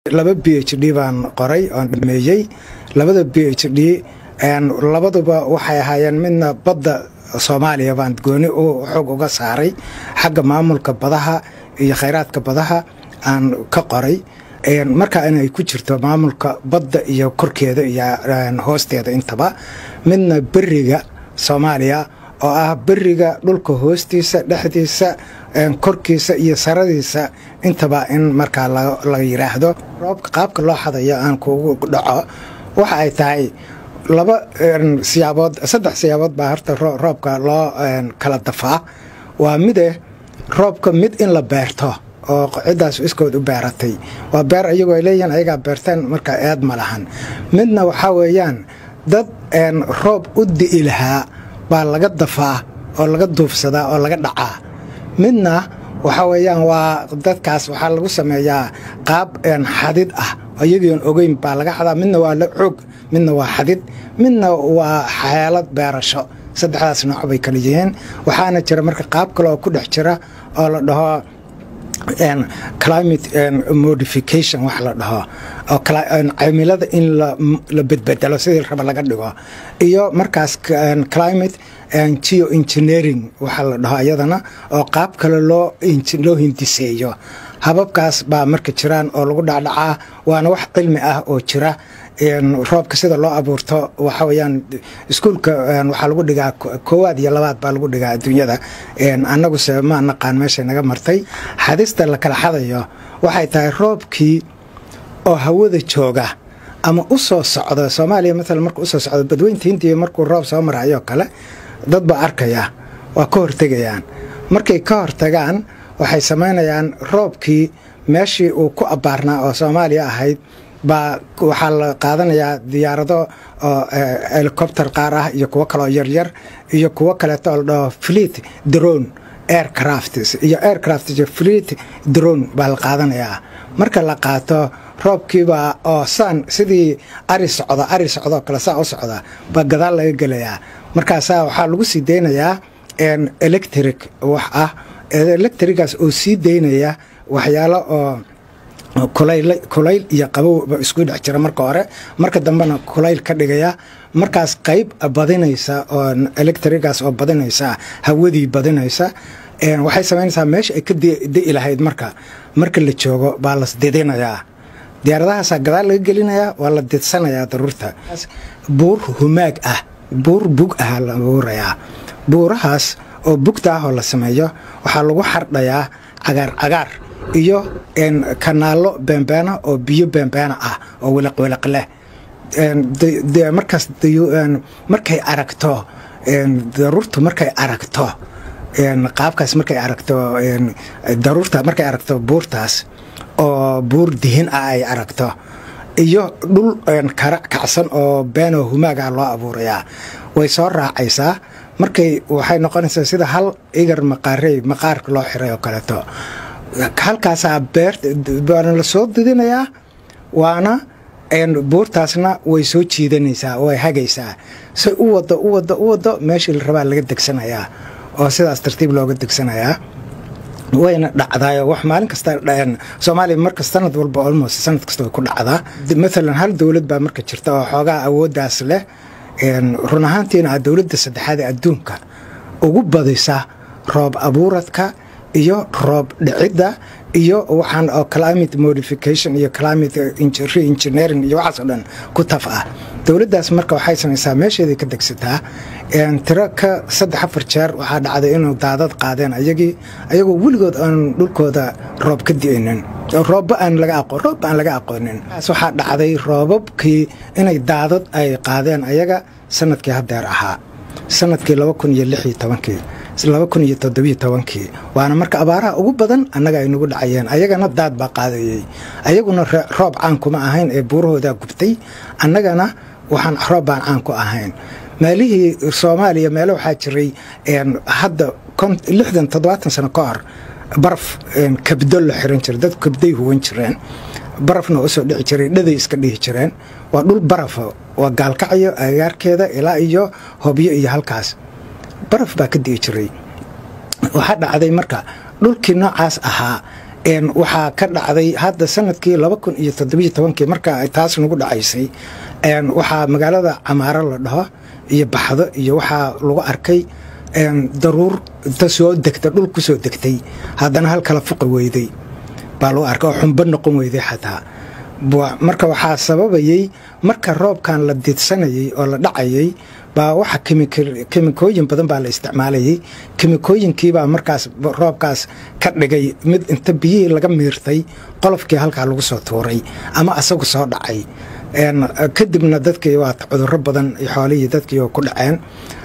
laba b h d baan qoray oon dhameeyey labada b h d labaduba waxay ahaayeen midna badda soomaaliya baan gooni u xoog uga saaray xagga maamulka badaha iyo khayraadka badaha aan ka qoray markaa inay ku jirto maamulka badda iyo korkeeda iyo hoosteeda intaba midna beriga soomaaliya oo ah beriga dhulka hoostiisa dhexdiisa korkiisa iyo saradiisa intaba in markaa la yiraahdo roobka qaabka loo xadayo aan kugu dhaco waxa ay tahay laba siyaabood saddex siyaabood baa horta roobka loo kala dafaa waa mide roobka mid in la beerto oo ciddaas iskood u beeratay waa beer ayagoo ay leeyihiin ayagaa beerteen markaa eed ma lahan midna waxaa weeyaan dad roob u di'i lahaa baa laga dafaa oo laga duufsadaa oo laga dhacaa midna waxaa weeyaan waa dadkaas waxaa lagu sameeyaa qaab xadid ah iyagion ogeyn baa laga xadaa midna waa la xoog midna waa xadid midna waa xeelad beerasho saddexdaas nooc bay kala yihiin waxaana jira marka qaab kale oo ku dhex jira oo la dhaho climate modification wax la dhaho oo cimilada in la bedbedelo sidii raba laga dhigo iyo markaas climate geo engineering waxa la dhaho iyadana oo qaab kale loo loo hindiseeyo hababkaas baa marka jiraan oo lagu dhacdhacaa waana wax cilmi ah oo jira roobka sida loo abuurto waxa weyaan iskuulka waxaa lagu dhigaa koowaad iyo labaad baa lagu dhigaa adduunyada annaguse ma naqaan meeshay naga martay xadista la kala xadayo waxay tahay roobkii oo hawada jooga ama u soo socda soomaaliya maalan markuu usoo socdo badweynta hindiya markuu roob soo marayoo kale dad baa arkaya waa ka hortegayaan markay ka hortagaan waxay samaynayaan roobkii meeshii uu ku abbaarnaa oo soomaaliya ahayd baa waxaa la qaadanayaa diyaarado oo helicopter qaar ah iyo kuwo kaleoo yaryar iyo kuwo kaleeto oo la dhaho fleet drone aircraft iyo aircraft iyo fleet drone baa la qaadanayaa marka la qaato roobkiibaa oo saan sidii ari socdo ari socdoo kale saa u socda baa gadaal laga gelayaa markaasaa waxaa lagu sii deynayaa electric wax ah electrigaas oo sii deynaya waxyaalo oo kulayl iyo qabowba isku dhex jira marka hore marka dambena kulayl ka dhigaya markaas qayb badinaysa oo electrigaas oo badinaysa hawadii badinaysa waxay samaynaysaa meesha ay ka di'i lahayd marka marka la joogo baa las didinayaa diyaaradahaasaa gadaal laga gelinayaa waa la didsanayaa daruurta buur humaag ah buur bug ah la abuurayaa buurahaas oo bugta ah oo la sameeyo waxaa lagu xardhayaa cagaar cagaar iyo kanaallo beembeena oo biyo beembeena ah oo wiliqwiliq leh markaas markay aragto daruurtu markay aragto qaabkaas markay aragto daruurta markay aragto buurtaas oo buur dihin ah ay aragto iyo dhul kara kacsan oo beenoo humaaga loo abuurayaa way soo raacaysaa markay waxay noqonaysaa sida hal igar maqaarey maqaarka loo xiray oo kaleeto halkaasaa beerwaana la soo didinayaa waana buurtaasna way soo jiidanaysaa way hagaysaa say u wado u wado u wado meeshii la rabaa laga degsanayaa oo sidaas tartiib looga degsanayaa wayna dhacdaayo wax maalin kasta soomaaliya marka sanad walba almost sanad kasta way ku dhacdaa maalan hal dowlad baa marka jirta oo xoogaa awooddaas leh run ahaantiina a dowladda saddexaad ee adduunka ugu badisa roob abuuradka iyo roob dhicidda iyo waxaan oo climate modification iyo climate reengineering iyo waxaasoo dhan ku taf ah dowladdaas marka waxay samaysaa meesheeday ka degsataa tiro ka saddex afar jeer waxaa dhacday inuu daadad qaadeen ayagii ayagoo weligood aan dhulkooda roob ka di'aynin roobba aan laga aqoon roobba aan laga aqoonin waxaa dhacday roobabkii inay daadad ay qaadeen ayaga sanadkii haddeer ahaa sanadkii laba kun iyo lix iyo tobankii laba kun iyo toddobiyo tobankii waana marka abaaraha ugu badan annaga ay nagu dhacayeen ayagana daad baa qaadayey ayaguna roob caan kuma ahayn ee buurahoodaa gubtay annagana waxaan roob baan caan ku ahayn meelihii soomaaliya meelo waxaa jiray hadda lixdan toddobaatan sano ka hor baraf kabdo la xiran jiray dad kabday huwan jireen barafna usoo dhici jiray dhaday iska dhihi jireen waa dhul barafa waa gaalkacyo agaarkeeda ilaa iyo hobyo iyo halkaas baraf baa ka dii jiray waxaa dhacday marka dhulkii noocaas ahaa waxaa ka dhacday hadda sanadkii laba kun iyo toddobiyo tobankii marka ay taas nagu dhacaysay waxaa magaalada camaaro la dhaho iyo baxdo iyo waxaa lagu arkay daruur inta soo degta dhul ku soo degtay haddana hal kala fuqi weyday baa lagu arkay oo xumbo noqon weyday xataa marka waxaa sababayey marka roobkan la didsanayay oo la dhacayay baa waxa kemikooyin badan baa la isticmaalayay kemikooyinkiibaa markaas roobkaas ka dhigay mid inta biyihii laga miirtay qolofkii halkaa lagu soo tuuray ama asagu soo dhacay kadibna dadkii waata cuduro badan xoolihii dadkii ku dhaceen